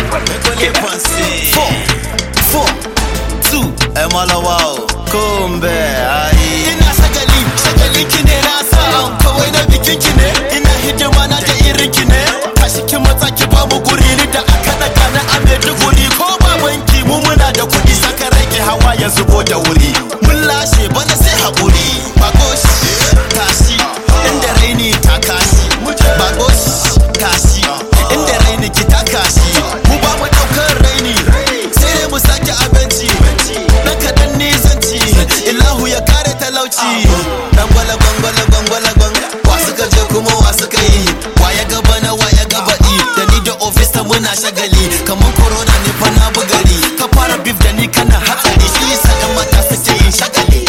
Kole Ponce. Four, four, two, Emalawa o. Kombe ayi. Ina shagali, shagali ki ne na sa an kawai na bikin ki ne. Ina hidima na da irin ki ne. Tashi ki matsa ki ba mu guri ni da aka daga na a Maiduguri ko babanki mu muna da kuɗi saka rage hawa ya zubo da wuri. Mun lashe bana sai haƙuri. Bagoshi, tashi, inda raini ta kashi. Bagoshi, tashi, inda raini ki ta kashi. Mu ba mu ɗaukar raini, sai dai mu sake abinci. Na kaɗan nizanci, Ilahu ya kare talauci. Dan gwala gwangwala gwangwala gwang, wa suka je kuma wa suka yi. Wa ya gaba na wa ya gaba i, da ni da ofis ta muna shagali. Kaman corona ne fa na bugari, ka fara beef da ni kana hatsari. Shi yasa ɗan mata suke yin shagali.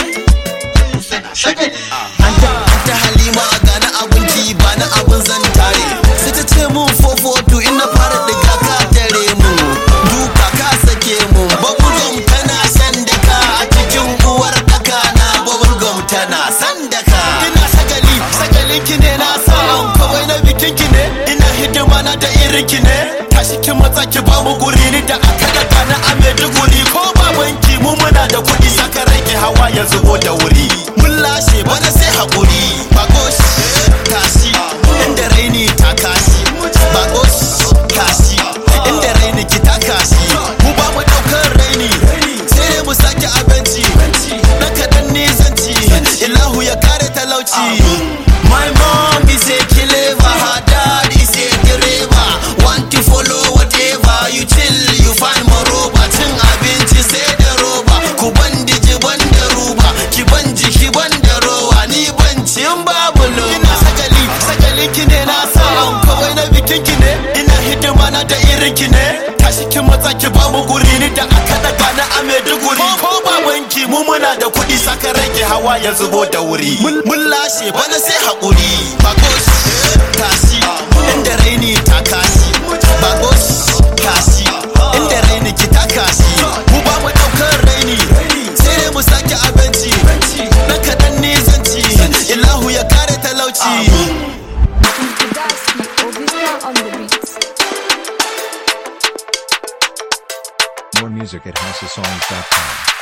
An ta an ta halima a gane abun ki ba na abun zan tare. Sai ta ce mun fofotu ina fara diga ka tare mu. Duka ka sake mu. Bubblegum tana shan daka a cikin uwar daka na bubblegum tana san daka. Ina shagali, shagalin ki ne na sa an kawai na bikin ki ne. Ina hidima na da irin ki ne. Tashi ki matsa ki ba mu guri ni da aka daga na a Maiduguri ko babanki mu muna da kuɗi saka rage hawa ya zubo da wuri. Mun lashe bana sai haƙuri. Bagosh, tashi, inda raini ta kashi. Bagosh, tashi, inda raini ki ta kashi. Mu ba mu ɗaukar raini, sai dai mu sake abinci. Na kaɗan nizanci, Ilahu ya kare talauci. My mom is a clever, her dad is a driver. Want to follow whatever you chill, you find moreover. Cin abinci sai da roba, ku ban diji ban da ruba, ki ban jiki ban da rowa, ni ban cin babu loba. Ina sagali, sagali ki ne na sa an kawai na bikin ki ne. Ina hidima na da irin ki ne. Tashi ki matsa ki ba mu guri ni da aka daga na a Maiduguri. Ko babanki mu muna da kuɗi saka rage hawa ya zubo da wuri. Mun mun lashe bana sai haƙuri. Bagosh, tashi, inda raini ta kashi. Bagosh, tashi, inda raini ki ta kashi. Mu ba mu ɗaukar raini, sai dai mu sake abinci. Na kaɗan nizanci, Ilahu ya kare talauci. Daski, Obista on the beats. More music at houseofsongs.com.